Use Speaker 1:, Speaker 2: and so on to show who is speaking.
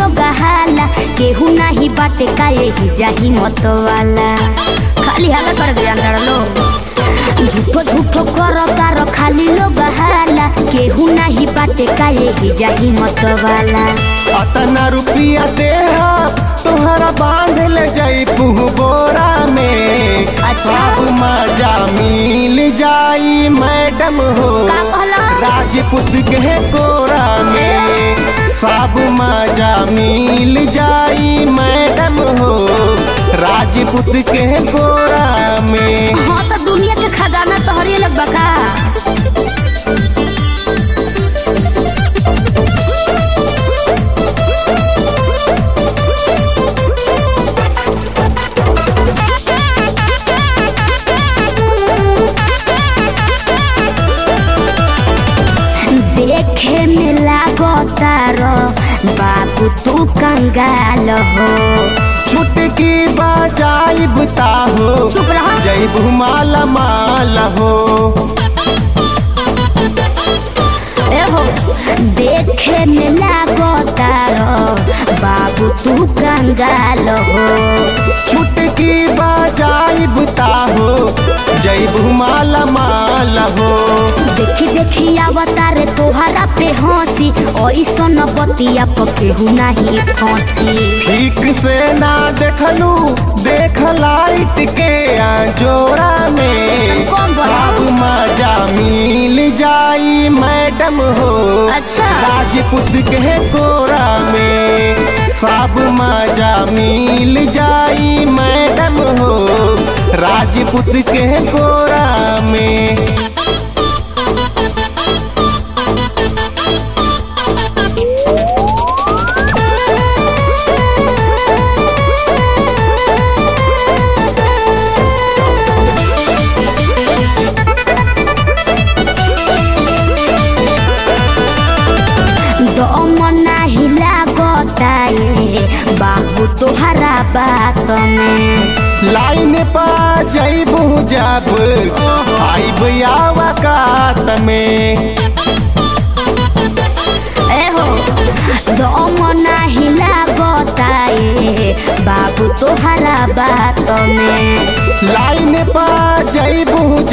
Speaker 1: लोग हाला केहू नाही बाटे का यही जाही मत वाला खाली हाला कर गया अंदर लोग झूठो झूठो करो तारो खाली लोग हाला केहू नाही बाटे का यही जाही मत वाला
Speaker 2: अतना रुपया दे तोहरा बांध ले जाई पुह बोरा में
Speaker 1: अच्छा।
Speaker 2: सब मजा मिल जाई मैडम हो
Speaker 1: का कहला?
Speaker 2: राजपूत के कोरा में सब मजा मिल जाई मैडम हो राजपूत के कोरा में
Speaker 1: हाँ तो दुनिया के खजाना तोहरे लग बका देखे में लागतार बाबू तू कंगाल हो
Speaker 2: छुटकी बजाई बुता हो
Speaker 1: चुप रहो।
Speaker 2: जैब माला माल हो
Speaker 1: ए हो देखे में लागतार बाबू तू कंगाल हो
Speaker 2: छुटकी बजाई बुता हो जैब माला माल हो
Speaker 1: देखी देखी अवतार तोहरा पे हंसी ऐसन बतिया पकेहू नहीं फंसी
Speaker 2: ठीक से ना देखलू देख लाइट के जोरा में
Speaker 1: कौन बोला?
Speaker 2: सब मजा मिल जाई मैडम हो
Speaker 1: अच्छा।
Speaker 2: राजपूत के कोरा में सब मजा मिल जाई मैडम हो राजपूत के कोरा में
Speaker 1: दम नाही लागताए बाबू तोहरा बात में
Speaker 2: लाइन पा जैबू जब आइब आवकात में
Speaker 1: ए हो दम नाही लागताए बाबू तोहरा बात में
Speaker 2: लाइन पा जैबू